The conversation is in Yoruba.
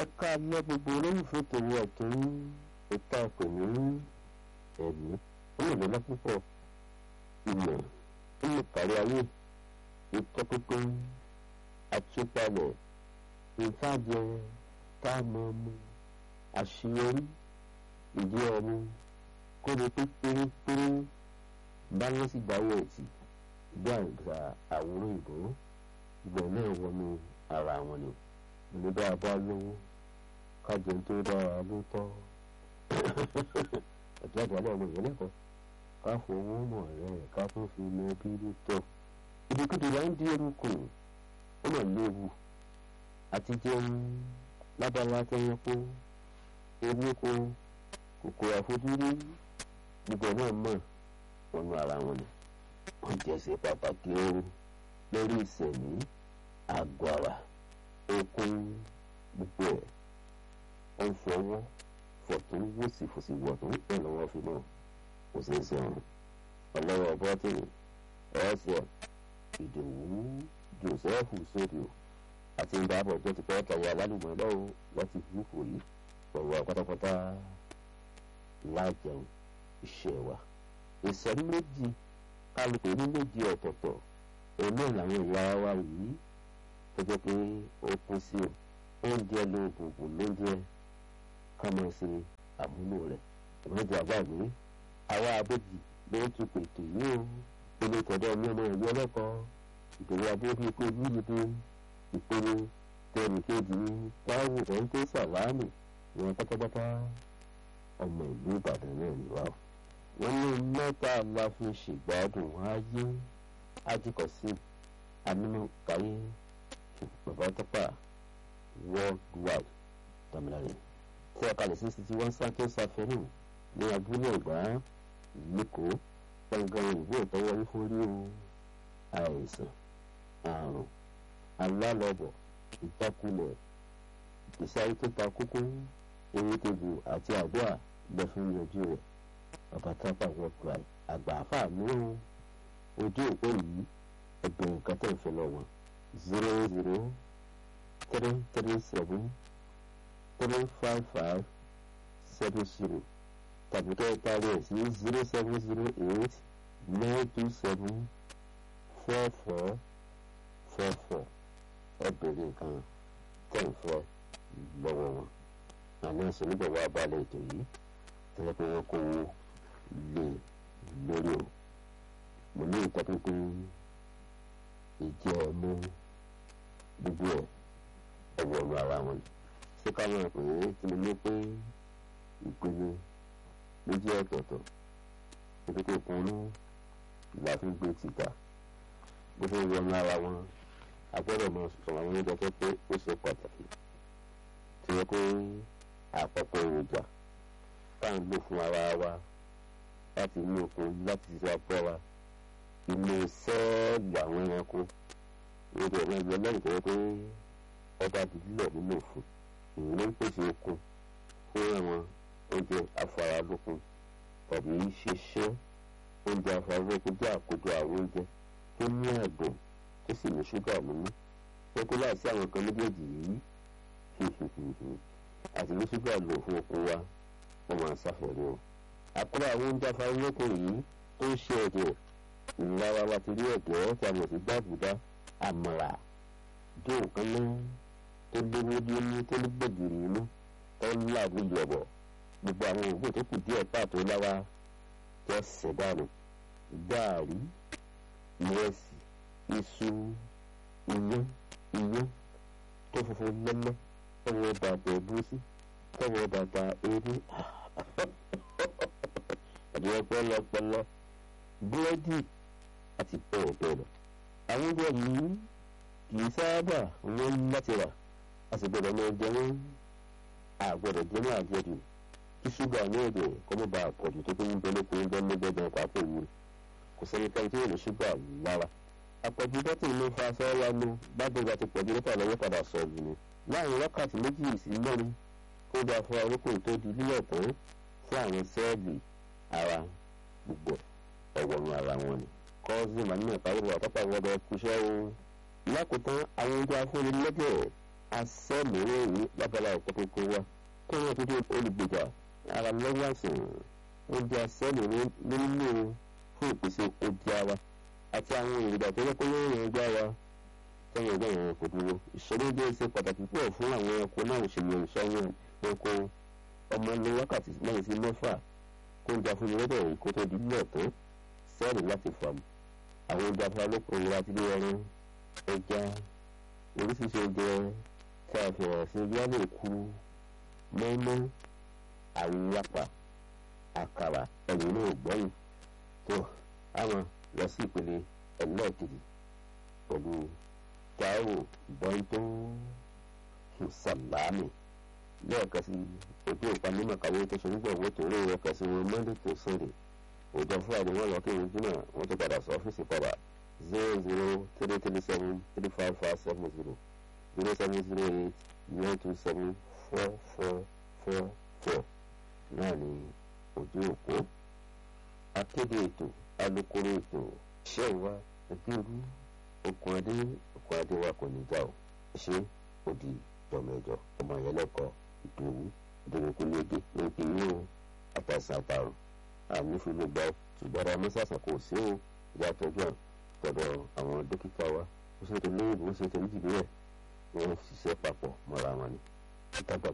ẹ̀ka alẹ́ gbogbo olólùfẹ́ tòun ọ̀tún ìta pè ní ẹ̀mí ó lè lọ́lá púpọ̀ ìmọ̀ ó lè kárí ayé ìtọ́pínpín àtúpalẹ̀ ìfàjẹ táàmù ọmọ àṣeyọrí ìdí ọmọ kóni pé pérépéré báyọ̀ sì gbáwọ̀ ẹ̀tì gbàgbà àwòrán ìbò ìgbà náà wọnú ara wọn ni ní bá a bá lówó kájọ tó dára ló tọ́ ẹ̀jẹ̀ àgbà ọmọ ìyẹn lẹ́kọ̀ọ́ ká fowó mọ̀ rẹ̀ ká tó fi mọ bí ló tọ́ ìdíkùdì là ń di eruku ó mà léwu àti jẹun lábala tẹyẹpó ewéko kòkòrò àfojúrí gbogbo náà mọ̀ wọnú ara wọn ni wọ́n jẹ́sẹ̀ pàtàkì ooru lórí ìsẹ̀mí àgọ́ ara okun gbogbo ẹ̀ ó ń fọwọ́ fọ̀tún wòsì fòsì wọ̀tún ẹ̀ lọ́wọ́ fi mọ̀ kò sí í sọ̀rọ̀ ọlọ́wọ́ bọ́tìnì ẹ̀ẹ́sẹ̀ ìdòwú joseph sódìò àti ìdáàbò ọjọ́ ti pẹ́ kẹ̀yà alálùmọ́ lọ́wọ́ láti húhù yìí ọ̀rọ̀ pátápátá lájẹun iṣẹ́ wa ìsọ̀rí méjì kálukú ní méjì ọ̀tọ̀ọ̀tọ̀ òun náà làwọn ìyá wa yìí tó jẹ́ pé ó kún sí o oúnjẹ ló gbogbo lóúnjẹ ká máa ṣe àmúlò rẹ̀ ìmọ̀jọ àgbàgbé àwa abéjì ló ń tún pètè yìí o ilé tọ̀dọ̀ ní ọmọ ìlú ọlọ́kọ̀ọ́ ìdòwò abóbi pé yíyíde ìpinnu tẹnìkejì táwù ọ̀ńtẹ́ sàlámù ìwọ̀n pátápátá ọmọ ìlú ìbàdàn náà ni wá o. wọ́n ní mẹ́ta la fi ṣègbádùn ayé ajíkọ̀sí amínú káyé bàbá tọ́pà worldwide tàmílàrí tí a kalẹ̀ sí sixty one santos safẹ́rù ní abúlé ẹ̀gbá lẹ́kọ̀ọ́ gbọ̀ngàn ìwé ìtọ́wọ́ ìforí o àìsàn àrùn alálọ́bọ̀ ìjákulẹ̀ ìsáyé tó ta kókó erékejì àti àdúrà lọ fún yanjú rẹ̀ bàbá tápà worldwide àgbà àfà mìíràn ojú òpó yìí ẹgbẹ̀rún nǹkan tẹ̀ ń fẹ́ lọ wọn zero zero three three seven three five five seven zero tàbí kẹ́ ẹ parí ẹ̀ sí zero seven zero eight nine two seven four four four four ẹ bèrè nǹkan tẹ̀ ń fẹ́ lọ́wọ́ wọn àmọ́ ẹ̀sìn níbẹ̀ wá balẹ̀ ètò yìí tẹ́lẹ̀ pé wọ́n kó owó lé lórí o mo ní ìtọ́pinpin ìjẹ́ ọmọ gbogbo ẹ̀ ẹ̀wọ̀ ọ̀rọ̀ ara wọn ṣé ká máa pè é tí mo ní pé ìpinnu méjì ọ̀tọ̀ọ̀tọ̀ nítorí kúnú ìlà fún gbé tìta bó ṣe ń wọnú ara wọn a gbọ́dọ̀ mọ sọ̀rọ̀ àwọn oúnjẹ tó pé ó ṣe pàtàkì tí wọ́n pé àpapọ̀ èròjà tá à ń lò fún ara wa láti inú okun láti ṣe apẹ́ wa inú sẹ́ẹ̀lì àwọn ẹranko oúnjẹ náà lọ lẹ́yìn tó yẹ pé ọba dídílẹ̀ nínú òfin èyí ló ń pèsè okun fún àwọn oúnjẹ afáralókun tàbí ṣiṣẹ́ oúnjẹ afáralókun jẹ́ àkójọ àwọn oúnjẹ tó ní àgbọ̀n tó sì ní ṣúgà nínú wọ́n kó láìsí àwọn kan méjèèjì yìí àti ní ṣúgà lò fún okun wa wọ́n máa ṣàfẹ́rẹ́ o. àkúrò àwọn oúnjẹ afáralókun yìí tó ń ṣe ẹ̀jẹ̀ ìlara wa ti rí ẹ̀gẹ́ tí a mọ̀ sí gbàgùdá àmàlà jó nǹkan náà tó léwó lé tó ní gbẹ̀gìrì inú tó ń làgùn yọ̀bọ̀ gbogbo àwọn òògùn tó kù díẹ̀ pàtó láwa jẹ́ sẹ̀dánù gaàrí ìrẹsì iṣu iyán iyán tó funfun lẹ́lẹ́ tọwọ́ bàtà ẹ̀bùsí tọwọ́ bàtà eré ẹ̀dùn pẹlẹpẹlẹ búrẹ́dì àti bẹ́ẹ̀ bẹ́ẹ̀ lọ. àwọn oúnjẹ yìí kì í sábà wọ́n láti rà a sì gbọ́dọ̀ máa jẹ wọ́n àgbọ̀dọ̀ jẹ́ ní àjẹjù kí ṣúgà ní èdè kó má bàa pọ̀jù tó tó ń bẹ lóko oúnjẹ mẹ́gbẹ́gbẹ́ pàápàá òwúrọ̀ kò sẹ́ni kan tí yóò ní ṣúgà lára. àpọ̀jù dọ́tì ló fa sọ́ọ́yà nu bágbègbè àti pọ̀jù dọ́tà lọ́wọ́ padà sọ̀rọ̀ ni. láàrin wákàtí méjì sí mẹ́rin kó dáa fún arókò tó di lílẹ̀ tán fún àwọn sẹ́ẹ̀lì ara gbogbo ẹ̀wọ̀n ara wọn ni. kọ́sì màmí ìpàdé àtọ́pà wọ́dọ̀ kúṣẹ́ o. lákòótán àwọn oúnjẹ afúnni lẹ́gẹ̀ẹ́ asẹ́mìíràn yìí lábala ọ̀pọ̀ tó kó wa kó wọn tó dé olùgbèjà ara lọ́wọ́ àsìn oúnjẹ asẹ́mìíràn nínú fún ìpèsè oúnjẹ wa àti àwọn èròjà tó yẹ kó lóyún ẹgbẹ́ wa tẹ́yìn ọgbà yẹn kò dúró ìṣòro jẹ́ ṣe pàtàkì púpọ̀ fún àwọn ẹranko náà òṣèlú ìṣọ́yún ẹranko ọmọ ní wákàtí mẹ́rin sí mẹ́fà kó ń jà fún ìrẹ́bẹ̀ yìí kó tó di lílẹ̀ tó sẹ́ẹ̀lì láti fà mù àwọn oúnjẹ afárálókun ìlera àti ilé ẹran ẹja oríṣiríṣi oúnjẹ tí a fi hàn sí bí a lè ku mọ́mọ́ àwùwápà àkàrà ẹ̀yìn náà gbọ́yìn tó àwọn lọ sí ìpele ẹlẹ́ẹ̀kejì pẹ̀lú táíwò bọ́ńtò sàlámì lẹ́ẹ̀kan sí ojú ìpamọ́ kàwé tó ṣe nígbà owó tó rí ẹ̀ka sí wọn monday to sunday òjò friday wọn lọ kí wọn jìnnà wọn tó padà sọ ọ́fíìsì padà zero zero three three seven three five five seven zero zero seven zero eight nine two seven four four four four náà ní ojú òpó akéde ètò alukoro ètò iṣẹ́ ìwà ẹbí olú okùn adé okùn adé wa kò ní já o ṣé òdì jọmọẹjọ ọmọ yẹn lẹ́kọ̀ọ́ ìdòwú ìdòwòkúlégé ló ń pè ní o àtàṣà àtàrùn àmì fúnlẹ̀ gbà ó ṣùgbọ́n ara mọ́sàsà kò sí o ìyá tọ́jú à tọ̀dọ̀ àwọn dókítà wa ó ṣètò lóyìnbó ó ṣètò níjìbílẹ̀ wọ́n ṣiṣẹ́ papọ̀ mọ́ra wọn ni.